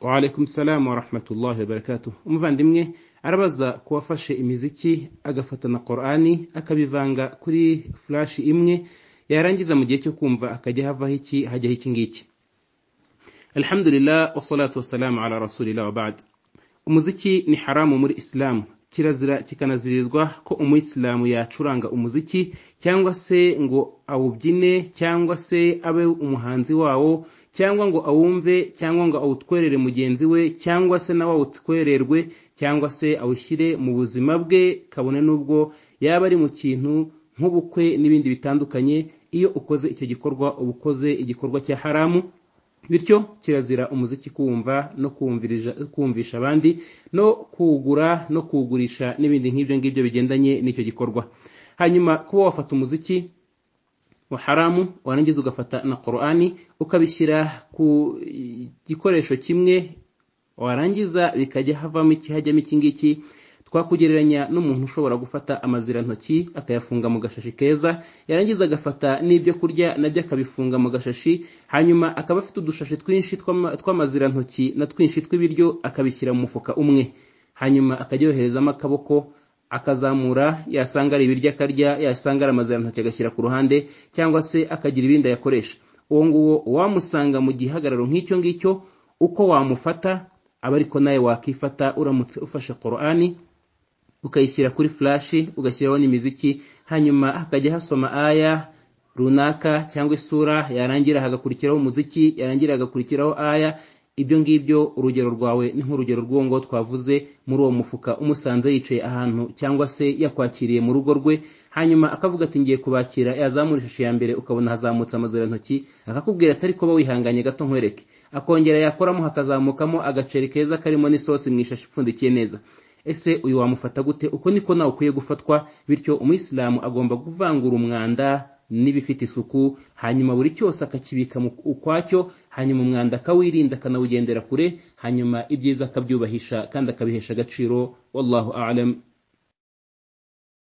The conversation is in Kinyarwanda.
waalaikum salamu warahmatullahi wabarakatuh umuvandimwe arabaza ku wafashe imiziki agafata na korani akabivanga kuri furashi imwe yarangiza mu gihe cyo kumva akajya havaho iki hajyaho iki ngiki alhamdulillah wasalatu wasalamu ala rasulillah wabad umuziki ni haramu muri isilamu kirazira kikanazirizwa ko umuyisilamu yacuranga umuziki cyangwa se ngo awubyine cyangwa se abe umuhanzi wawo cyangwa ngo awumve cyangwa ngo awutwerere mugenzi we cyangwa se nawe awutwererwe cyangwa se awushyire mu buzima bwe kabone n'ubwo yaba ari mu kintu nk'ubukwe n'ibindi bitandukanye iyo ukoze icyo gikorwa uba ukoze igikorwa cya haramu bityo kirazira umuziki kuwumva no kumvisha abandi no kuwugura no kuwugurisha n'ibindi nk'ibyo ngibyo bigendanye n'icyo gikorwa hanyuma kuba wafata umuziki wa haramu warangiza ugafata na korani ukabishyira ku gikoresho kimwe warangiza bikajya havamo iki hajyamo iki ngiki twakugereranya n'umuntu ushobora gufata amazirantoki akayafunga mu gashashi keza yarangiza agafata n'ibyo kurya nabyo akabifunga mu gashashi hanyuma akaba afite udushashi twinshi tw'amazirantoki na twinshi tw'ibiryo akabishyira mu mufuka umwe hanyuma akajya yoherezamo akaboko akazamura yasanga ari ibiryo akarya yasanga ari amazirantoki agashyira ku ruhande cyangwa se akagira ibindi ayakoresha uwo nguwo wamusanga mu gihagararo nk'icyo ngicyo uko wamufata aba ariko nawe wakifata uramutse ufashe korani ukayishyira kuri furashi ugashyiraho n'imiziki hanyuma hakajya hasoma aya runaka cyangwa isura yarangira hagakurikiraho umuziki yarangira hagakurikiraho aya ibyo ngibyo urugero rwawe ni nk'urugero rw'uwo ngo twavuze muri uwo mufuka umusanze yicaye ahantu cyangwa se yakwakiriye mu rugo rwe hanyuma akavuga ati ngiye kubakira yazamura ishusho ya mbere ukabona hazamutse amazirantoki akakubwira atari kuba wihanganye gato nkwereke akongera yakoramo hakazamukamo agaceri keza karimo n'isosi mu ishashi ipfundikiye neza ese uyu wamufata gute uko niko nawe ukwiye gufatwa bityo umuyisilamu agomba kuvangura umwanda n'ibifite isuku hanyuma buri cyose akakibika ukwacyo hanyuma umwanda akawirinda akanawugendera kure hanyuma ibyiza akabyubahisha kandi akabihesha agaciro wallahu alam